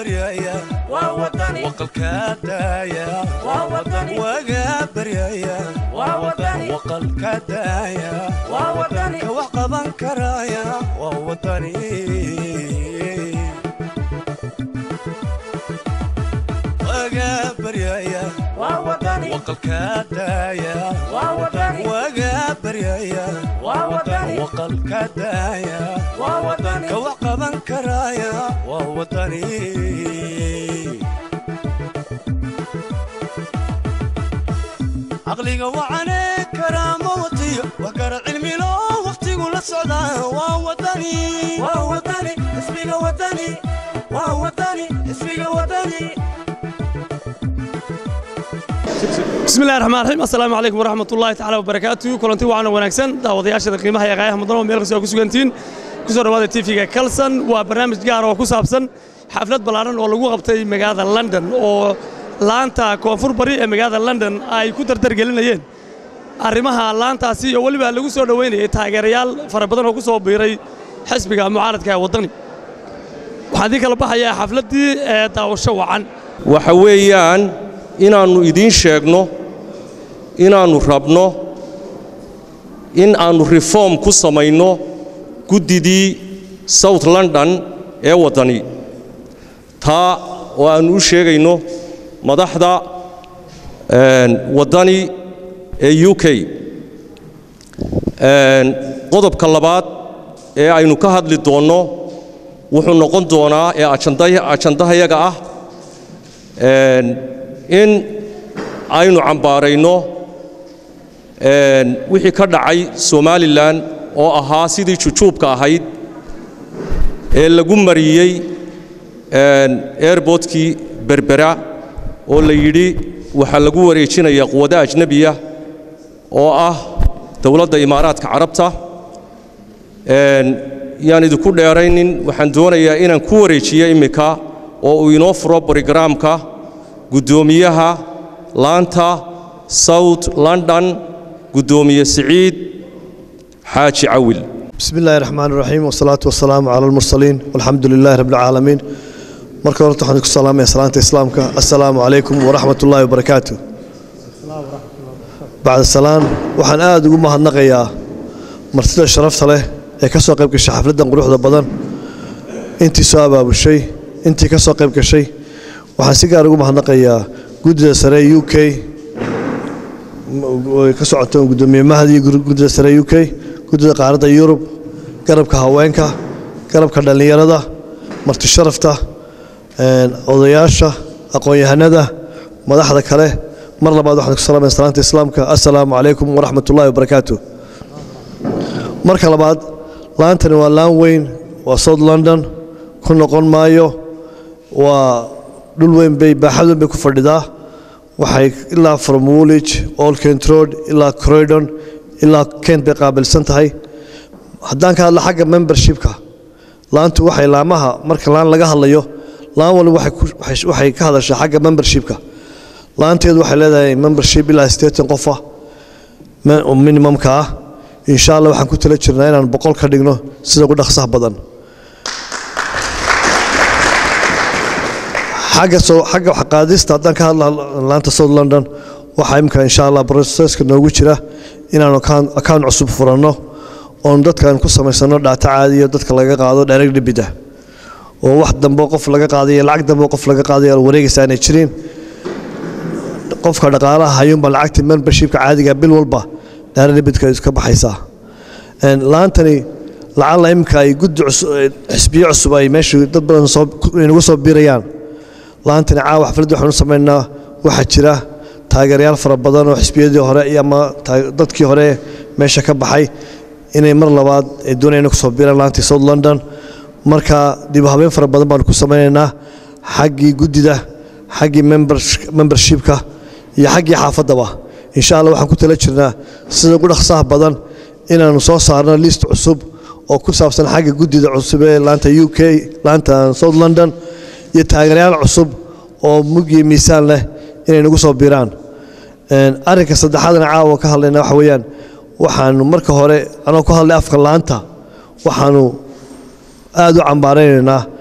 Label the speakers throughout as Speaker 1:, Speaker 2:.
Speaker 1: baryaya waqalka daaya waga baryaya waqalka daaya ka wax qaban karaya waa wadani waga baryaya waqalka daaya waga baryaya waqalka daaya ka wax qaban karaya waa wadani caqliga wacane karaama watiyo wax kara cilmilo wakhtigu la socdaa waa wadani waa wadani ismiga wadani waa wadani ismiga wadani
Speaker 2: bismillahi raxmaan raxiim assalaamu calaykum waraxmat ullaahi tacaala wabarakaatu kulanti wacan wanaagsan daawadayaashada qiimaha iyo qaayaha mudan oo meel kasta oo ku sugantihiin ku soo dhawaada tv-ga kalson waa barnaamij gaar oo ku saabsan xaflad ballaaran oo lagu qabtay magaalada london oo laanta koonfur bari ee magaalada london ay ku dardargelinayeen arrimaha laantaasi oo weliba lagu soo dhoweynayay taageerayaal fara badan oo ku soo biiray xisbiga mucaaradka ee waddani waxaan idiin kala baxayaa xafladdii ee daawasho wacan
Speaker 3: waxa weeyaan inaannu idiin sheegno inaannu rabno in aannu reform ku samayno guddidii south london ee waddani taa oo aannu u sheegayno madaxda waddani ee u k qodobka labaad ee aynu ka hadli doonno wuxuu noqon doonaa ee ajandahayaga ah in aynu cambaarayno wixii ka dhacay somalilan oo ahaa sidii jujuubka ahayd ee lagu mariyey airbortkii berbera oo la yidhi waxaa lagu wareejinaya quwado ajnebiya oo ah dowladda imaaraadka carabta yaan idinku dheeraynin waxaan doonayaa inaan ku wareejiyo immika oo uu inoo furo brogaraamka guddoomiyaha laanta south london guddoomiye siciid xaaji cawil
Speaker 4: bismi illaahi raxmaan raxiim wasalaatu wasalaamu cala almursaliin walxamdu lilaahi rabbi alcaalamiin marka horta waxaan ku salaamaya salaanta islaamka assalaamu calaykum waraxmat ullaahi wabarakaatu bacda salaan waxaan aad ugu mahadnaqayaa martida sharafta leh ee ka soo qayb gashay xafladdan quruxda badan intii soo abaabushay intii ka soo qayb gashay waxaan si gaar ugu mahadnaqayaa guddida sare u k ka socota gudoomiye mahdi guddida sare u k guddida qaaradda yurub garabka haweenka garabka dhallinyarada marti sharafta odayaasha aqoon-yahanada madaxda kale mar labaad waxaan ku salaamaya salaanta islaamka assalaamu calaykum waraxmat ullahi wabarakaatu marka labaad laantani waa laan weyn waa south london ku noqon maayo waa dhul weyn bay baaxad weyn bay ku fadhidaa waxay ilaa from woolwich old kent road ilaa croydon ilaa kent bay qaabilsan tahay haddaan ka hadla xagga membershipka laantu waxay laamaha marka laan laga hadlayo laan walba waxay ka hadashaa xagga membershipka laanteedu waxay leedahay membership ilaa sideetan qofa minimumka ah insha allah waxaan ku tala jirnaa inaan boqol ka dhigno sida ugu dhaqsaha badan xagga qaadista haddaan ka hadla laanta south london waxaa imika insha allah broseska noogu jira inaanu account cusub furanno oon dadkaan ku samaysano dhaata caadiyo dadka laga qaado direct debit ah oo wax dambe qof laga qaadayo lacag dambe qof laga qaadayo wareegaysa aanay jirin qofka dhaqaalaha hayuunbaa lacagta membershipka caadiga bil walba direct debitka ka baxaysaa laantani lacalla imika ay guddi xisbiyo cusub ay meesha dad badan inagu soo biirayaan laantani caawa xafladda waxaanu samaynaa waxaa jira taageerayaal fara badan oo xisbiyadii hore ama dadkii hore meesha ka baxay inay mar labaad ay doonayaan kusoo biiraan laantii south london marka dib u habeyn fara badan baanu ku samaynaynaa xaggii guddida xaggii membershipka iyo xaggii xaafaddaba insha allah waxaan ku tala jirnaa sida ugu dhaqsaha badan inaannu soo saarno list cusub oo ku saabsan xagga guddida cusub ee laanta u k laanta south london iyo taageerayaal cusub oo mug iyo miisaan leh inay nagu soo biiraan arrinka saddexaadna caawa ka hadlayna waxa weeyaan waxaanu marka hore anoo ku hadlay afka laanta waxaanu aad u cambaaraynaynaa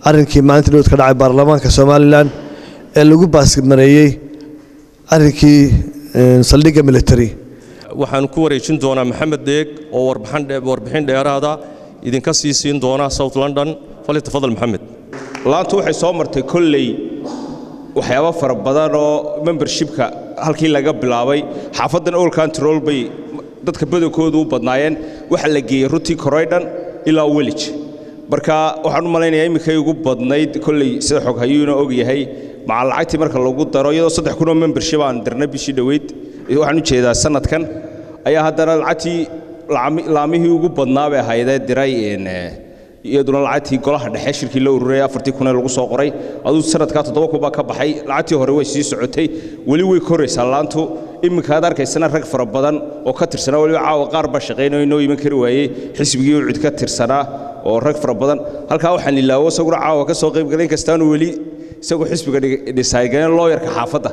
Speaker 4: arrinkii maalinta dhowd ka dhacay baarlamaanka somalilan ee lagu baasmareeyey arrinkii saldhigga military
Speaker 3: waxaan ku wareejin doonaa maxamed deeg oo warbixin dheeraada idinka sii siin doona south london falitafadal maxamed
Speaker 5: laantu waxay soo martay kolley waxyaabo fara badan oo membershipka halkii laga bilaabay xaafaddan old control bay dadka badankoodu u badnaayeen waxa la geeyey runtii koroydhan ilaa welij marka waxaan u malaynayaa iminkay ugu badnayd kolley sida xog hayuuna og yahay maca lacagtii marka lagu daro iyadoo saddex kunoo membership aan dirnay bishii dhoweyd waxaan u jeedaa sanadkan ayaa haddana lacagtii laamihii ugu badnaa bay ahaydee diray iyaduna lacagtii golaha dhexe shirkii la ururayay afartii kunee lagu soo qoray aduu sanadkaa toddoba kun baa ka baxay lacagtii hore way sii socotay weli way koraysaa laantu iminka aad arkaysana rag fara badan oo ka tirsanaa weliba caawa qaar baa shaqaynayo inoo iman kari waayey xisbigii ucid ka tirsanaa oo rag fara badan halkaa waxaan ilaawo isaguna caawa ka soo qayb galay inkastaanu weli isagoo xisbiga dhisaaygaleen looyarka xaafadda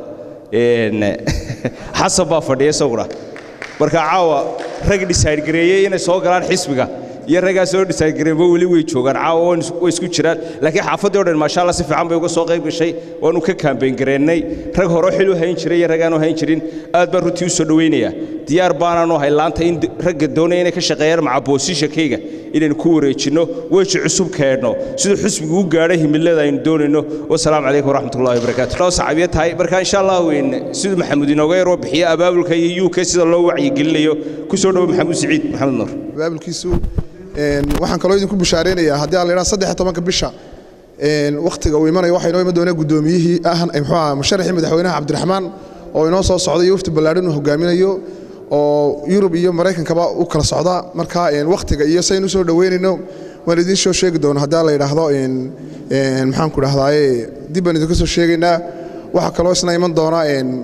Speaker 5: xasan baa fadhiya isaguna marka caawa rag dhisaaygareeyey inay soo galaan xisbiga iyo raggaa soo dhisaaygareenba weli way joogaan caawa way isku jiraan laakiin xaafaddii o dhan maasha allah si fiican bay uga soo qayb gashay waanu ka kaambeyn gareennay rag hore xil u hayn jiray iyo rag aanu hayn jirin aad baan runtii u soo dhowaynayaa diyaar baanaanu ahay laanta in ragga doonaya inay ka shaqeeyaan maca boosishakayga inaynu ku wareejinno weji cusub keenno siduu xisbigu u gaadhay himilada aynu doonayno wasalaamu calaykum waraxmatullahi wabarakaatu noo saxaabiya tahay marka insha allah weyn siduu maxamuud inooga yaroo bixiya abaabulka iyo uk sida loo wacyigelinayo ku soo dhowo maxamuud siciid maxamed nuur
Speaker 6: abaabulkiisu waxaan kaloo idinku bishaaraynayaa haddii aan la idhaha saddex tobanka bisha wakhtiga uu imanayo waxaa inoo iman doonaa guddoomiyihii ah muxuu aha musharaxii madaxweynaha cabdiraxmaan oo inoo soo socda iyo wafdi ballaadhan uu hogaaminayo oo yurub iyo maraykankaba u kala socda marka wakhtiga iyo saynu usoo dhoweynayno waan idiin soo sheegi doona haddii la yidhaahdo maxaan ku dhahdaye dib baan idinka soo sheegaynaa waxaa kaloo isna iman doona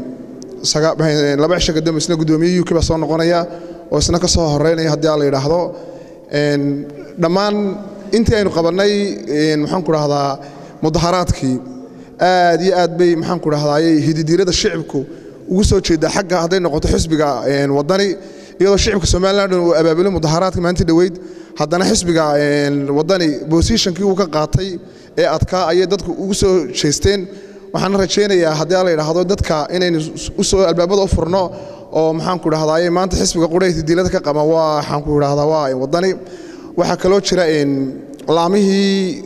Speaker 6: laba cisho kadambe isna guddoomiye uk baa soo noqonaya oo isna ka soo horeynaya haddii la yidhaahdo dhammaan intii aynu qabannay maxaan ku dhahdaa mudaharaadkii aad iyo aad bay maxaan ku dhahdaye hididiirada shicibku ugu soo jeedaa xagga hadday noqoto xisbiga wadani iyadoo shicibka somalilan uu abaabulay mudaharaadka maalintii dhoweyd haddana xisbiga wadani bosishankii uu ka qaatay ee adkaa ayay dadku ugu soo jeesteen waxaana rajaynayaa haddii la yidhaahdo dadka inaynu usoo albaabada u furno oo maxaan ku dhahdaye maanta xisbiga qudhay hidiilada ka qaba waa waxaan ku dhahdaa waa wadani waxaa kaloo jira laamihii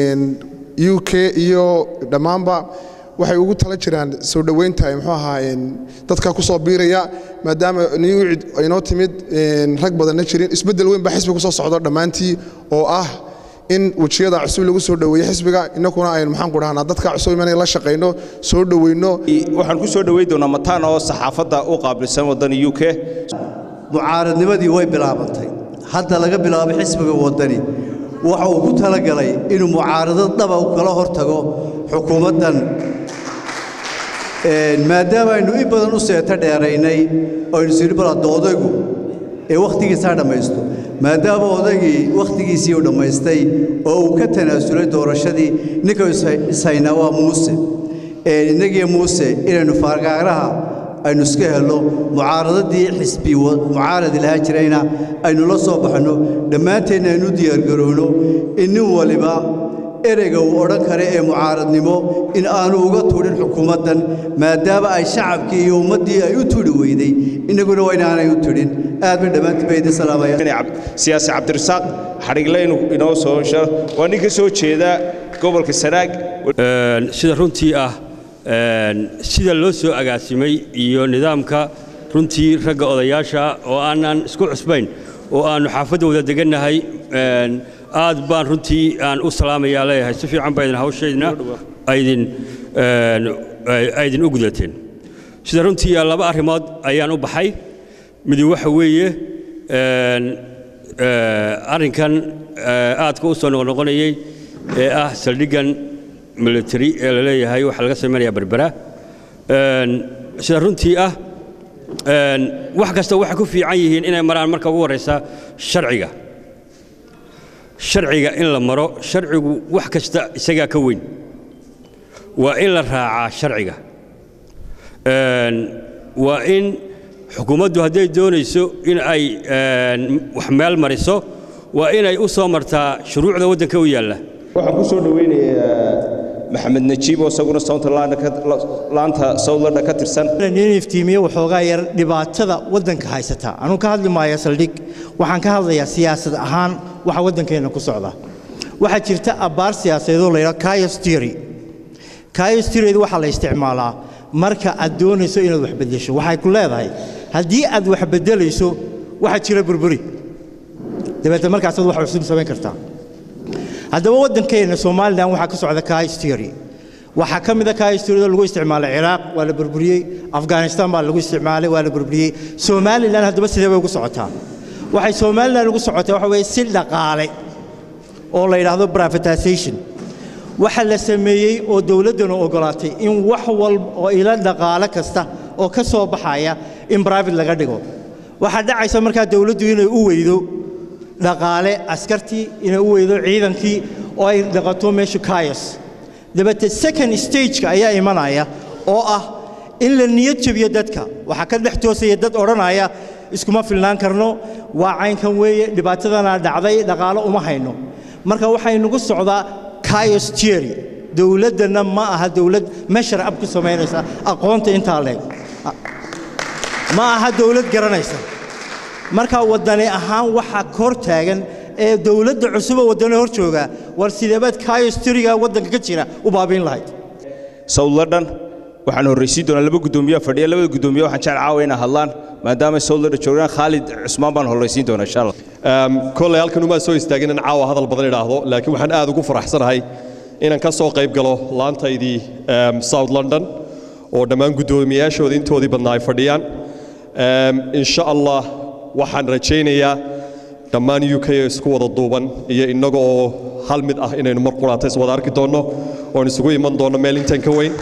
Speaker 6: u k iyo dhammaanba waxay ugu tala jiraan soo dhoweynta muxuu ahaa dadka ku soo biiraya maadaama newcid aynoo timid rag badanna jirin isbeddel weyn baa xisbiga kusoo socdo dhammaantii oo ah in wejiyada cusub lagu soo dhoweeyo xisbiga innakuna aynu maxaan ku dhahnaa dadka cusub imanaya la shaqayno soo dhoweyno
Speaker 5: waxaan ku soo dhoweyn doonaa mataan oo saxaafadda u qaabilsan waddan u k
Speaker 7: mucaaradnimadii way bilaabantay hadda laga bilaabo xisbiga waddani waxa uu ku talagalay inuu mucaaradad dhaba u kala hor tago xukuumaddan maadaama aynu in badan u seeto dheeraynay aynu sidhi bal hadda odaygu ee wakhtigiisaa dhammaysto maadaama odaygii wakhtigiisii uu dhammaystay oo uu ka tanaasulay doorashadii ninka ishaynaa waa muuse innagiyo muuse inaynu faargaaraha aynu iska helno mucaaradadii xisbi mucaaradi lahaa jirayna aynu la soo baxno dhammaanteenna aynu diyaargarowno in nin waliba ereyga uu odhan kara ee mucaaradnimo in aanu uga tudhin xukuumaddan maadaama ay shacabkii iyo ummaddii ay u tudhi weyday innaguna waa inaanay u tudhin aad bay dhammaantiin ba idin salaamaya
Speaker 5: siyaasi cabdirasaaq xadhigle inoo soo waa nin ka soo jeeda gobolka sanaag
Speaker 8: sida runtii ah sida loo soo agaasimay iyo nidaamka runtii ragga odayaasha oo aanan isku cusbayn oo aannu xaafadda wada degannahay aad baan runtii aan u salaamayaa leeyahay si fiican baa idin hawshaydna aydin aydin u gudateen sida runtii laba arrimood ayaan u baxay midi waxa weeye arrinkan aadka u soo noqnoqonayey ee ah saldhiggan military ee la leeyahay waxaa laga samaynayaa berbera sida runtii ah wax kasta waxay ku fiican yihiin inay maraan marka ugu horraysa sharciga sharciga in la maro sharcigu wax kasta isagaa ka weyn waa in la raacaa sharciga waa in xukuumaddu hadday doonayso in ay wax meel mariso waa inay u soo martaa shuruucda waddanka u yaalla
Speaker 5: waxaan ku soo dhoweynayaa maxamed najiib oo isaguna laanta sawdlanda ka tirsan
Speaker 9: nin iftiimiye waxoogaa yar dhibaatada waddanka haysata anuu ka hadli maayo saldhig waxaan ka hadlayaa siyaasad ahaan waxa waddankeenna ku socda waxaa jirta abbaar siyaasadeedoo la yidhaha kayos theory kayos theorydu waxaa la isticmaalaa marka aad doonayso inaad wax beddesho waxay ku leedahay haddii aad wax beddelayso waxaa jira burburi dabeetna markaasaad wax cusub samayn kartaa haddaba waddankeenna somalilan waxaa ka socda kayos theory waxaa ka mid a kayos theoryda lagu isticmaalay ciraaq waa la burburiyey afghanistan baa lagu isticmaalay waa la burburiyey somalilan haddaba sidee bay ugu socotaa waxay somalilan ugu socotaa waxa weeye si dhaqaale oo la yidhaahdo privatization waxa la sameeyey oo dowladdanu ogolaatay in wax walba oo ila dhaqaale kasta oo ka soo baxaya in private laga dhigo waxaa dhacaysa markaa dowladdu inay u weydo dhaqaale askartii inay u weydo ciidankii oo ay dhaqato meesha kayos dabeete second stageka ayaa imanaya oo ah in la niyad jabiyo dadka waxaa ka dhex toosaya dad odhanaya iskuma filnaan karno waa caynkan weeye dhibaatadanaa dhacday dhaqaalo uma hayno marka waxay nagu socdaa kayos theory dowladdanna ma aha dowlad meshar ab ku samaynaysa aqoonta intaa leeg ma aha dowlad garanaysa marka waddani ahaan waxaa kor taagan ee dowladda cusuba waddani hor jooga war sideebaad kayos theoryga waddanka ka jira u baabiin lahayd
Speaker 5: south london waxaan horraysiin doonaa laba guddoomiye fadhiya labada guddoomiye waxaan jecel caawa inay hadlaan maadaama south london joogaan khaalid cusmaan baan horraysiin doonaa insha allah
Speaker 10: koley halkan umaa soo istaagin in caawa hadal badan idhaahdo laakiin waxaan aad ugu faraxsanahay inaan ka soo qayb galo laantaydii south london oo dhammaan guddoomiyaashooda intoodii badnaa ay fadhiyaan insha allah waxaan rajaynayaa dhammaan u k isku wada duuban iyo innaga oo hal mid ah inaynu mar quraata is wada arki doonno oon isugu iman doonno meel intan ka weyn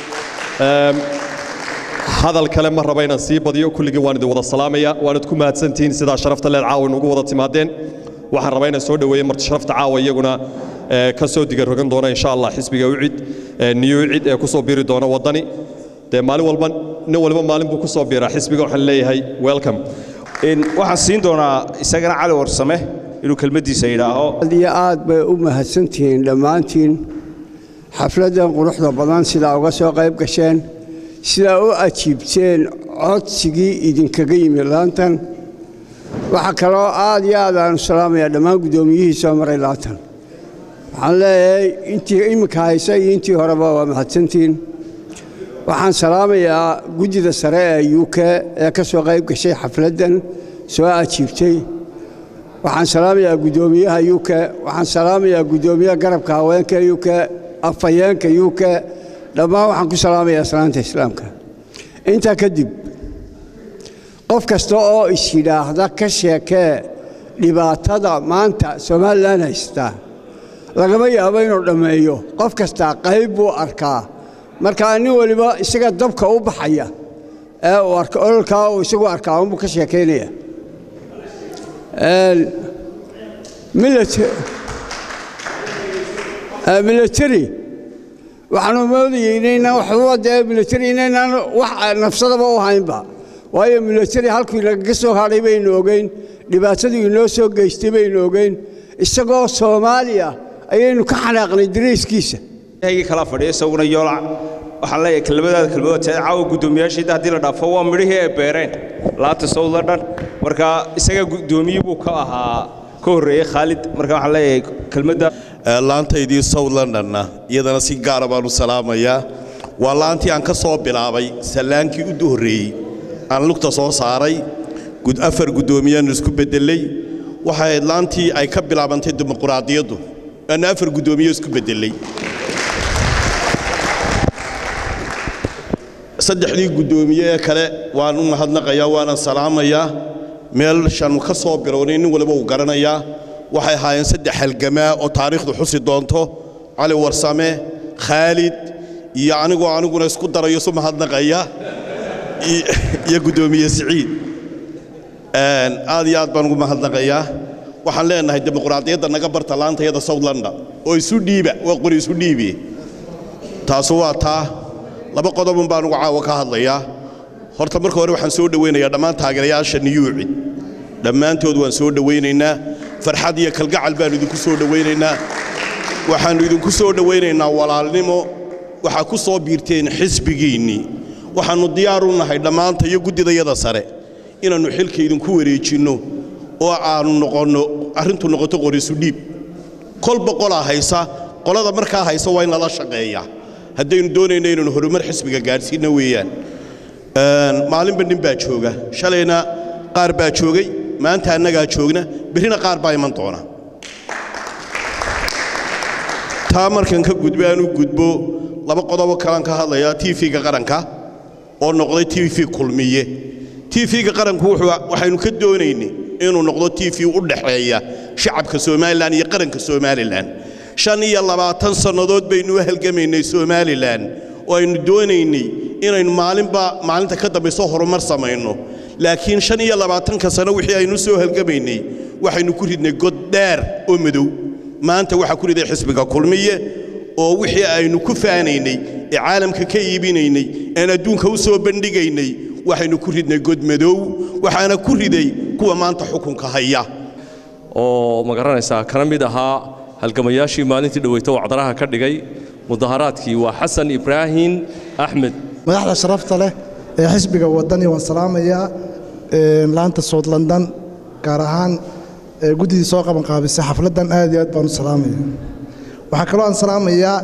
Speaker 10: hadal kale ma raba inaan sii badiyo kulligii waan idin wada salaamaya waanad ku mahadsantihiin sidaa sharafta leed caawa inugu wada timaadeen waxaan rabaa inaan soo dhoweeyo marti sharafta caawa iyaguna ka soo diga rogan doona insha allah xisbiga ucid niyo ucid ee ku soo biiri doona waddani dee maalin walba nin walba maalin buu ku soo biiraa xisbiga waxaan leeyahay welcome
Speaker 5: waxaan siin doonaa isagana cali warsame inuu kelmaddiisa yidhaaho
Speaker 11: aad iyo aad bay u mahadsantihiin dhammaantiin xafladdan quruxda badan sidaa uga soo qayb gasheen sidaa u ajiibteen codsigii idinkaga yimi laantan waxaa kaloo aad iyo aad aanu salaamayaa dhammaan guddoomiyihii soo maray laantan waxaan leeyahay intii iminka haysa iyo intii horeba waa mahadsantihiin waxaan salaamayaa guddida sare ee u k ee ka soo qayb gashay xafladdan soo ajiibtay waxaan salaamayaa guddoomiyaha u k waxaan salaamayaa guddoomiyaha garabka haweenka u k afhayeenka u k dhammaan waxaan ku salaamayaa salaanta islaamka intaa kadib qof kasta oo is yidhaahda ka sheekee dhibaatada maanta somalilan haystaa lagama yaabo inuu dhammeeyo qof kastaa qayb buu arkaa markaa nin weliba isaga dabka u baxaya ee uu arko ololkaa uu isagu arkaa unbuu ka sheekaynaya military waxaanu moodayay inaynaan waxbaba dee military inaynaan wax nafsadaba u haynba waayo military halkuu nagaga soo hadhay baynu ogeyn dhibaataduu inoo soo geystay baynu ogeyn isagoo soomaaliya ayaynu ka xanaaqnay dariiskiisa
Speaker 5: haygii kala fadhiya isaguna yoolac waxaan leeyahay kelmadaada kelmadood tahay caawa guddoomiyaashiida haddii la dhaafo waa midhihii ay beereen laanta south london marka isaga guddoomiye buu ka ahaa ka horreeyey khaalid marka waxaan leeyahay kelmadda
Speaker 12: laantaydii south londonna iyadana si gaara baanu salaamayaa waa laantii aan ka soo bilaabay sallaankii u horreeyey aan lugta soo saaray afar guddoomiyaanu isku beddelay waxay ahayd laantii ay ka bilaabantay dimuquraadiyaddu aanu afar guddoomiye isku beddelay saddexdii guddoomiye ee kale waan u mahadnaqayaa waanan salaamayaa meelshaanu ka soo bilownay nin waliba uu garanayaa waxay ahaayeen saddex halgamaa oo taariikhdu xusi doonto cali warsame khaalid iyo anigoo aniguna isku darayo isu mahadnaqaya iyo guddoomiye siciid aad iyo aad baan ugu mahadnaqayaa waxaan leenahay dimuqraadiyadda naga barta laantayada south london oo isu dhiiba waa qori isu dhiibi taasu waa taa laba qodobun baan ugu caawa ka hadlayaa horta marka hore waxaan soo dhowaynayaa dhammaan taageerayaasha niyuuci dhammaantood waan soo dhowaynaynaa farxad iyo kalgacal baan idinku soo dhowaynaynaa waxaannu idinku soo dhowaynaynaa walaalnimo waxaa ku soo biirteen xisbigiinnii waxaannu diyaar u nahay dhammaanta iyo guddidayada sare inaannu xilka idinku wareejinno oo aannu noqonno arrintu noqoto qorisu dhiib kolba qolaa haysa qolada markaa haysa waa in lala shaqeeyaa haddaynu doonayno inaynu horumar xisbiga gaadhsiinno weeyaan maalinba nin baa jooga shalayna qaar baa joogay maanta annagaa joogna berrina qaar baa iman doona taa markan ka gudba aan u gudbo laba qodobo kalaan ka hadlayaa tv-ga qaranka oo noqday tv kulmiye tv-ga qaranku waxaynu ka doonaynay inuu noqdo tv u dhaxeeya shacabka somalilan iyo qaranka somalilan shan iyo labaatan sannadood baynu u halgamaynay somalilan oo aynu doonaynay inaynu maalinba maalinta ka dambayso horumar samayno laakiin shan iyo labaatanka sano wixii aynu soo halgamaynay waxaynu ku ridnay god dheer oo madow maanta waxaa ku riday xisbiga kulmiye oo wixii aynu ku faanaynay ee caalamka ka iibinaynay aan adduunka u soo bandhigaynay waxaynu ku ridnay god madow waxaana ku riday kuwa maanta xukunka haya
Speaker 3: oo ma garanaysaa kana mid ahaa halgamayaashii maalintii dhoweyto wacdaraha ka dhigay mudaharaadkii waa xasan ibraahim axmed
Speaker 13: madaxda sharafta leh ee xisbiga wadani waan salaamayaa laanta soud london gaar ahaan guddidii soo qabanqaabisay xafladdan aad iyo aad baan u salaamaya waxaa kaloo aan salaamayaa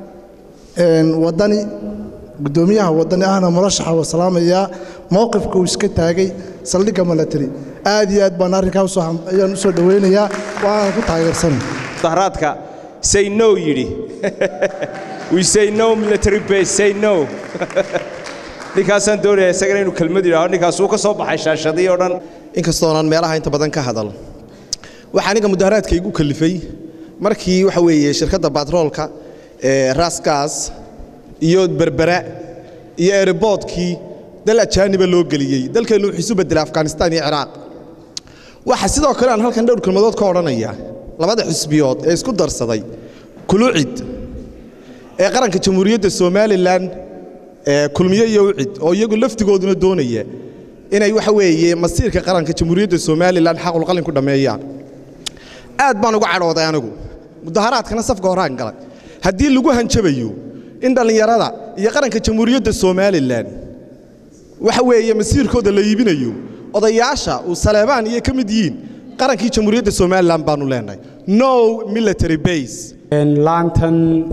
Speaker 13: wadani guddoomiyaha wadani ahna murashaxa waa salaamayaa mowqifka uu iska taagay saldhigga milatary aad iyo aad baan arrinkaa ayaan u soo dhowaynayaa waana ku taageersanay
Speaker 5: mudaharaadka say no yidhi we say no military base say no ninkaasaan doonaya isagana inuu kelmad yidhahdo ninkaas uu ka soo baxay shaashadii oo dhan
Speaker 14: inkastoonan meelaha inta badan ka hadal waxaa aniga mudaharaadka igu kalifay markii waxa weeye shirkadda batroolka ee rasgas iyo berbera iyo ereboodkii dal ajaaniba loo geliyey dalkeennu wuxuu isu bedelay afghanistan iyo ciraaq waxa sidoo kale aan halkan dhowr kelmadood ka odhanaya labada xisbiyood ee isku darsaday kulucid ee qaranka jamhuuriyadda somalilan ee kulmiye iyo ucid oo iyagu laftigooduna doonaya inay waxa weeye masiirka qaranka jamhuuriyadda somalilan xaqulqalin ku dhammeeyaan aad baan uga cadhooday anigu mudaharaadkana safka horaan galay haddii lagu hanjabayo in dhallinyarada iyo qaranka jamhuuriyadda somalilan waxa weeye masiirkooda la iibinayo odayaasha uu saleebaan iyo ka mid yihiin qarankii jamhuuriyadda somalilan baanu leenahay no military base
Speaker 15: laantan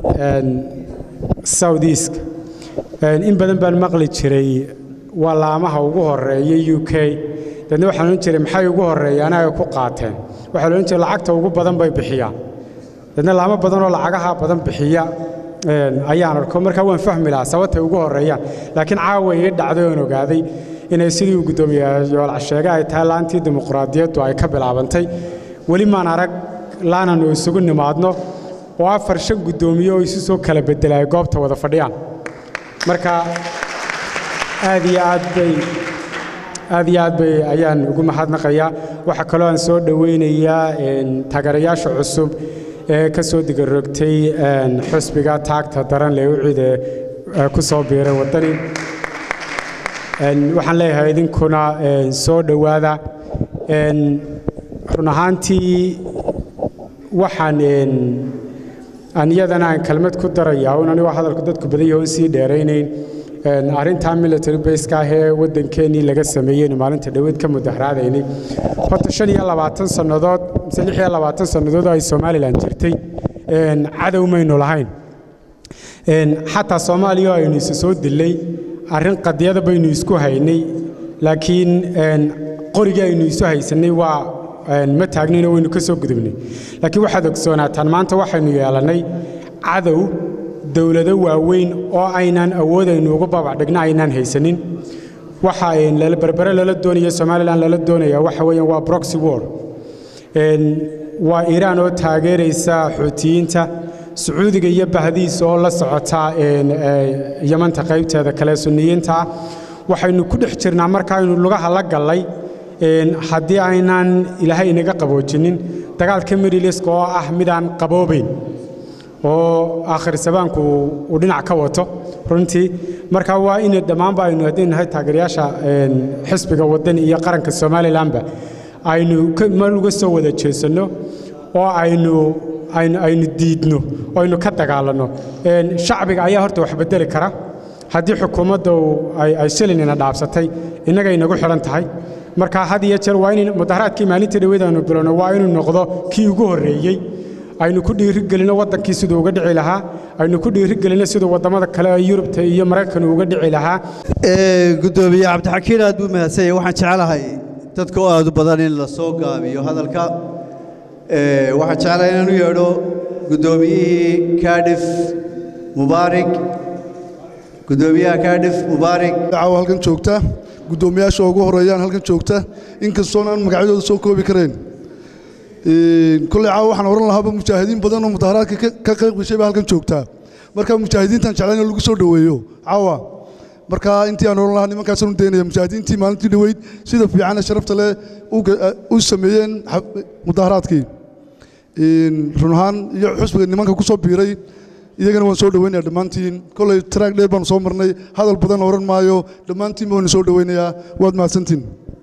Speaker 15: southeast in badan baan maqli jiray waa laamaha ugu horeeya u k dadna waxaan odhan jiray maxay ugu horeeyaan ay ku qaateen waxaa la odhan jiray lacagta ugu badan bay bixiyaan dadna laamo badan oo lacagaha badan bixiya ayaan arko markaa waan fahmi lahaa sababtay ugu horeeyaan laakiin caawa ii dhacday oon ogaaday inay sidii uu guddoomiye yoolac sheegay ay tahay laantii dimuqraadiyaddu ay ka bilaabantay weli maan arag laananu isugu nimaadno oo afar shan guddoomiye oo isu soo kala bedela ay goobta wada fadhiyaan marka aad iyo aad bay aad iyo aad bay ayaan ugu mahadnaqayaa waxaa kaloo aan soo dhowaynayaa taageerayaasha cusub ee ka soo digarogtay xusbiga taagta daran lee ucide ku soo biiray waddani waxaan leeyahay idinkuna soo dhowaada run ahaantii waxaan aan iyadana aan kelmad ku darayaa un anigoo hadalku dadku badan yahoon sii dheeraynayn arrintaa military baska ah ee waddankeennii laga sameeyeynu maalinta dhoweed ka mudaharaadaynay horta shan iyo labaatan sannadood mise lix iyo labaatan sannadood oo ay somalilan jirtay cadow maynu lahayn xataa soomaaliya oo aynu isu soo dillay arrin qadiyada baynu isku haynay laakiin qorigii aynu isu haysanay waa ma taagninoo waynu ka soo gudubnay laakiin waxaad ogsoonaataan maanta waxaynu yeelannay cadow dowlado waaweyn oo aynaan awoodaynu ugu babacdhigna aynaan haysanin waxa berbere lala doonaya somalilan lala doonaya waxa weeyaan waa broxy war waa iiraan oo taageeraysa xuutiyiinta sacuudiga iyo bahdiisa oo la socota yamanta qaybteeda kale sunniyiinta ah waxaynu ku dhex jirnaa markaaynu lugaha la gallay haddii aynaan ilaahay inaga qaboojinin dagaalka midiliska oo ah midaan qaboobayn oo aakhir sabaanku uu dhinac ka wato runtii marka waa in dhammaanba aynu haddii nahay taageerayaasha xisbiga waddan iyo qaranka somalilanba aynu meel uga soo wada jeesanno oo aynu aynu aynu diidno oo aynu ka dagaalanno Een, shacbiga ayaa horta wax bedeli kara haddii xukuumadda uu ay ay shilinina dhaabsatay innaga inagu xidhan tahay marka had iyo jeer waa in mudaharaadkii maalintii dhaweyd aynu bilowno waa inuu noqdo kii ugu horreeyey aynu ku dhiirigelino waddankii siduu uga dhici lahaa aynu ku dhiirigelino siduu waddamada kale ee yurubta iyo maraykan uga dhici lahaa
Speaker 7: gudoomiye cabdixakiin aad buu mahadsan yahay waxaan jecelahay dadka oo aad u badan in la soo gaabiyo hadalka Ee, waxaan jeclahay inaan u yeedho guddoomiyihii kaadhif mubaarig gudoomiyaha kaadhif mubaarig
Speaker 16: caawa halkan joogta guddoomiyaasha ugu horeeyaan halkan joogta inkastoon aan magacyadooda soo koobi karayn Een, kolley caawa waxaan oran lahaaba mujaahidiin badan oo mudaharaadka ka- ka qayb gashay baa halkan joogta marka mujaahidiintaan jeclayn in lagu soo dhoweeyo caawa marka intii aan oran lahaa nimankaasaan u daynaya mujaahidiintii maalintii dhoweyd sida fiican ee sharafta leh u ga- u sameeyeen xab- mudaharaadkii Een, run ahaan iyo xusbiga nimanka ku soo biiray iyagana waan soo dhoweynaya dhammaantiin kolley taraag dheer baanu soo marnay hadal badan oran maayo dhammaantiin baan soo dhoweynayaa waad mahadsantiin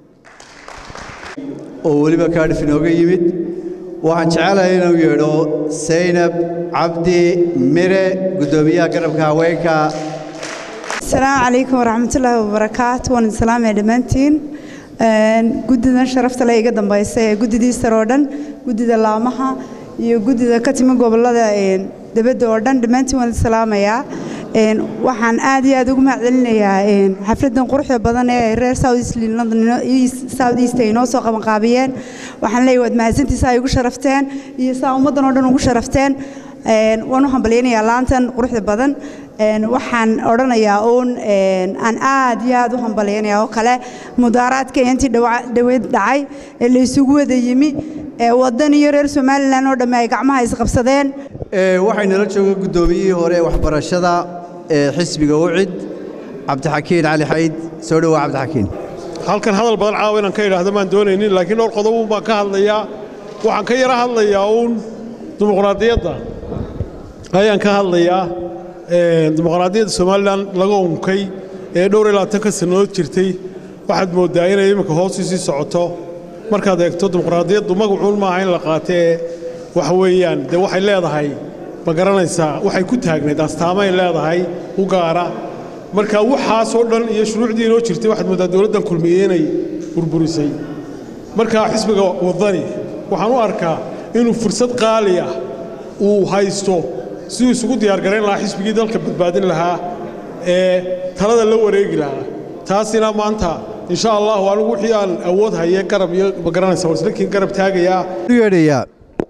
Speaker 7: oo weliba kaadhif inooga yimid waxaan jecelahay inuu yeedho saynab cabdi mire guddoomiyaha garabka haweenka
Speaker 17: asalaamu calaykum waraxmatullaahi wabarakaatu waan idin salaamaya dhammaantiin Een, guddidan sharafta le iga dambaysa ee guddidii sare oo dhan guddida laamaha iyo guddida ka timi gobollada een, dibadda oo dhan dhammaantiin waan idin salaamayaa Een, waxaan aad iyo aad ugu mahadcelinayaa een, xafladan quruxda badan ee ay reer south east london inoo- East- south east ay inoo soo qabanqaabiyeen waxaan leeyahay waad mahadsantiisa ay ugu sharafteen iyo saa ummaddan oo dhan ugu sharafteen Een, waan u hambalyaynayaa laantan quruxda badan Een, waxaan odhanayaa uun een, aan aad iyo aad u hambalyaynayaa oo kale mudaaraadka intii dhawa- dhaweyd dhacay ee la isugu wada yimi ee waddan iyo reer somalilan oo dhamme ay gacmaha isqabsadeen
Speaker 7: Ee, waxay nala jooga guddoomiyihii hore ee waxbarashada ee xisbiga ucid cabdixakiin cali xayd soo dhowaa cabdixakiin
Speaker 18: halkan hadal badan caawa inaan ka idhaahdo maan doonaynin laakiin dhowr qodob uun baan ka hadlayaa waxaan ka yara hadlayaa uun dimuqraadiyadda ayaan ka hadlayaa Ee, dimuqraadiyadda somalilan laga unkay ee dhowr iyo labaatanka sannadood jirtay waxaad mooddaa inay iminka hoos u sii socoto markaad eegto dimuqraadiyaddu magacuun maaha in la qaato ee waxa weeyaan dee waxay leedahay ma garanaysaa waxay ku taagnayd astaamay leedahay u gaara marka waxaasoo dhan iyo shuruucdii inoo jirtay waxaad mooddaa dowladdan kulmiye inay burburisay marka xisbiga waddani waxaan u arkaa inuu fursad qaali ah uu haysto siduu isugu diyaargarayn lahaa xisbigii dalka badbaadin lahaa ee talada la wareegi lahaa taasina maanta insha allahu anigu wixii aan awood haye garab iyo ma garanaysa warslakiin garab taagayaa
Speaker 7: u yeedhayaa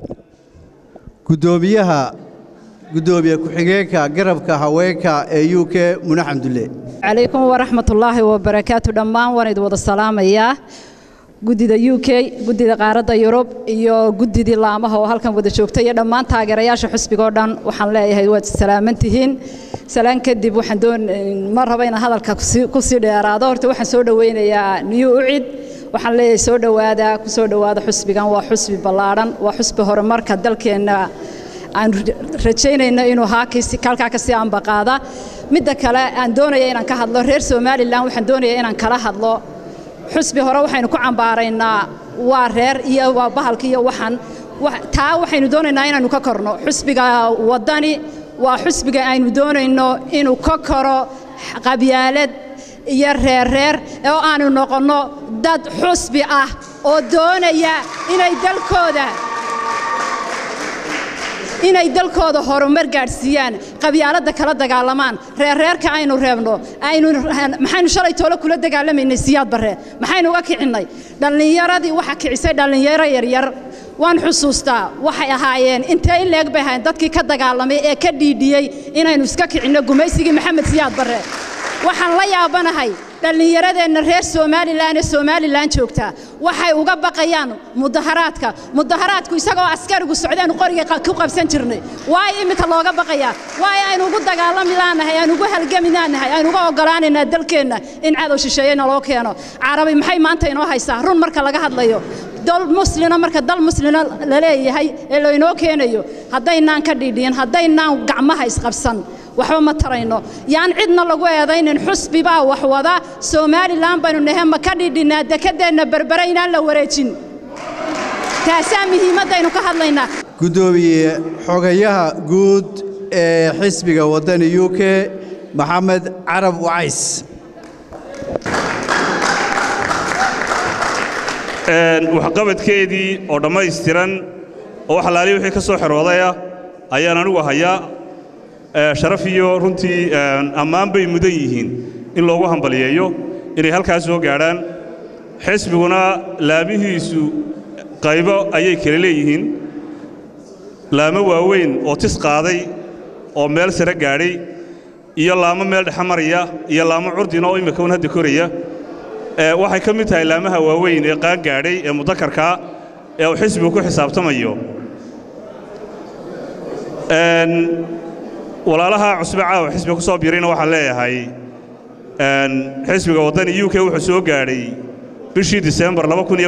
Speaker 7: guddoomiyaha guddoomiye ku-xigeenka garabka haweenka ee u k mune xamdulle
Speaker 19: calaykum waraxmatullaahi wabarakaatu dhammaan waan idin wada salaamayaa guddida u k guddida qaaradda yurub iyo guddidii laamaha oo halkan wada joogta iyo dhammaan taageerayaasha xusbiga oo dhan waxaan leeyahay waad salaaman tihiin salaan kadib waxaan doon ma raba inaan hadalka kusi- kusii dheeraado horta waxaan soo dhoweynayaa niyu ucid waxaan leeyahay soo dhowaada ku soo dhowaada xusbigan waa xusbi ballaadhan waa xusbi horumarka dalkeenna aan rajaynayno inuu haakisi kalkaa ka sii ambaqaada midda kale aan doonaya inaan ka hadlo reer somalilan waxaan doonaya inaan kala hadlo xusbi hore waxaynu ku cambaaraynaa waa reer iyo waa bahalka iyo waxan Wax- taa waxaynu doonaynaa inaanu ka korno xusbiga waddani waa xusbiga aynu doonayno inuu ka koro qabyaalad iyo reerreer oo aanu noqonno dad xusbi ah oo doonaya inay dalkooda inay dalkooda horumar gaadhsiiyaan qabyaaladda kala dagaalamaan reerreerka aynu reebno aynu maxaynu shalay toole kula dagaalamaynay siyaad barre maxaynu uga kicinnay dhallinyaradii waxa kicisay dhallinyaro yaryar waan xusuustaa waxay ahaayeen intee in leeg bay ahaayeen dadkii ka dagaalamay ee ka dhiidhiyey inaynu iska kicinno gumaysigii maxamed siyaad barre waxaan la yaabanahay dhallinyaradeenna reer somalilan ee somalilan joogta waxay uga baqayaan mudaharaadka mudaharaadku isagoo askarigu socdaanu qoriga qa- ku qabsan jirnay waayo iminka looga baqayaa waayo aynu ugu dagaalami laanahay aynu ugu halgami laanahay aynu uga ogolaanaynaa dalkeenna in cadow shisheeye naloo keeno carabi maxay maanta inoo haysaa run marka laga hadlayo dal muslina marka dal muslina la leeyahay ee laynoo keenayo haddaynaan ka dhiidhiyin haddaynaan gacmaha isqabsan waxba ma tarayno yaan cidna lagu eedaynin xusbi baa wax wada somalilan baynu nahe ma ka dhidhinnaa dekadeenna berbere inaan la wareejin taasaa muhiimaddaynu ka hadlaynaa
Speaker 7: guddoomiye xogayaha guud ee xisbiga waddani u k maxamed carab wacays
Speaker 20: waxqabadkeedii oo dhammaystiran oo wax alaaliya wixii ka soo xeroodaya ayaan anigu hayaa sharaf iyo runtii ammaan bay mudan yihiin in loogu hambaliyeeyo inay halkaas soo gaadhaan xisbiguna laamihiisu qaybo ayay kala leeyihiin laamo waaweyn oo tis qaaday oo meel sare gaadhay iyo laamo meel dhexe maraya iyo laamo curdina oo imika un hadda koraya waxay ka mid tahay laamaha waaweyn ee qaan gaadhay ee mudakarkaa ee uu xisbigu ku xisaabtamayo walaalaha cusbe caawa xisbiga ku soo biirayna waxaan leeyahay xisbiga waddani u k wuxuu soo gaadhay bishii disembar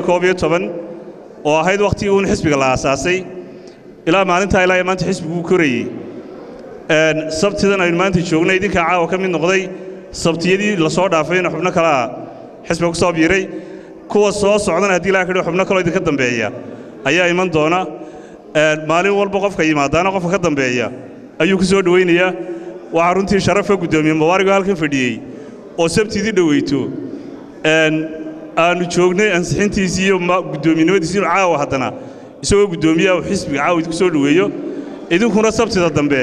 Speaker 20: oo ahayd wakhtigii uun xisbiga la aasaasay ilaa maalintaa ilaa iyo maanta xisbiguu korayey sabtidan aynu maanta joognay idinkaa caawa ka mid noqday sabtiyadii la soo dhaafayna xubno kalea xisbiga ku soo biiray kuwa soo socdana haddii ilaha kadhigo xubno kaloo idinka dambeeya ayaa iman doona maalin walba qofka yimaadaana qofka ka dambeeya ayuu ku soo dhowaynayaa waxaa runtii sharafa guddoomiye mubaarigo halkan fadhiyey oo sabtidii dhoweyto aanu joognay ansixintiisii iyo guddoominimadiisii inu caawa haddana isagoo guddoomiyaha uu xisbiga caawa idinku soo dhoweeyo idinkuna sabtida dambe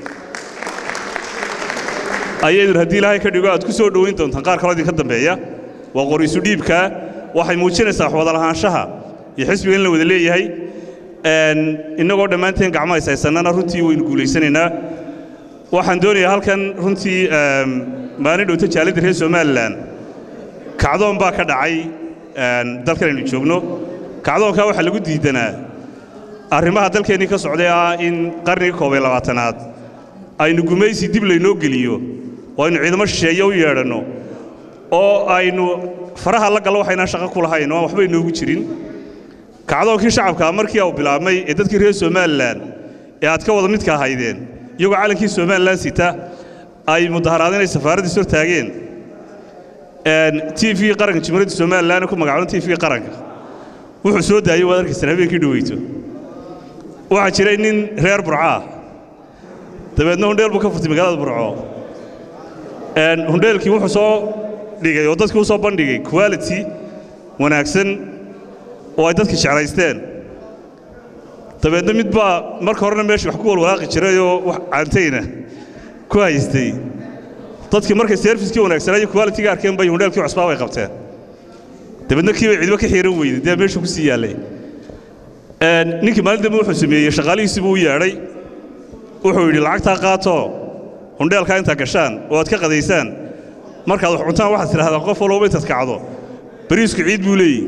Speaker 20: ayaydun haddii ilaahay ka dhigo aad ku soo dhowayn doontaan qaar kaloo idinka dambeeya waa qoriisu dhiibkaa waxay muujinaysaa wax wada lahaanshaha iyo xisbiga in la wada leeyahay innagoo dhammaanteen gacmo haysaysannana runtii waynu guulaysanaynaa waxaan doonayaa halkan runtii maalin dhowta jaalladda reer somalilan kacdoon baa ka dhacay dalkan aynu joogno kacdoonkaa waxaa lagu diidanaa arrimaha dalkeennii ka socday ah in qarnigii koob iyo labaatanaad aynu gumaysi dib laynoo geliyo oo aynu ciidamo shisheeye u yeedhanno oo aynu faraha la gallo waxaynaan shaqo ku lahayn oo aan waxba inoogu jirin kacdoonkii shacabkaa markii uu bilaabmay ee dadkii reer somalilan ee aad ka wada midka ahaydeen iyagoo caalankii somalilan sita ay mudaharaadeen ay safaaraddiis hor taageen t v qaranka jumhuuriyadda somalilan ku magacoodan t v qaranka wuxuu soo daayey waad arkaysaan habeenkii dhoweyto waxaa jiray nin reer burcaa dabeedna hundheel buu ka furtay magaalada burco hundheelkii wuxuu soo dhigay oo dadkii u soo bandhigay quality wanaagsan oo ay dadka jeclaysteen dabeedna mid baa marka horena meesha wax ku walwalaaqi jiray oo wax caantayna ku haystay dadkii markay serviskii wanaagsanaa iyo qualitiga arkeen bay hundheelkii cusbaa bay qabteen dabeedna kii bay cidba ka xiiran weyday dee meeshu ku sii yaallay ninkii maalin dambe wuxuu sameeyey shaqaalihiisii buu u yeedhay wuxuu yidhi lacagtaa qaatoo hundheelkaa intaad gashaan oo aad ka qadaysaan markaad wax cuntaan waxaad tidhahdaan qof walbaba intaad kacdo bariisku ciid buu leeyihi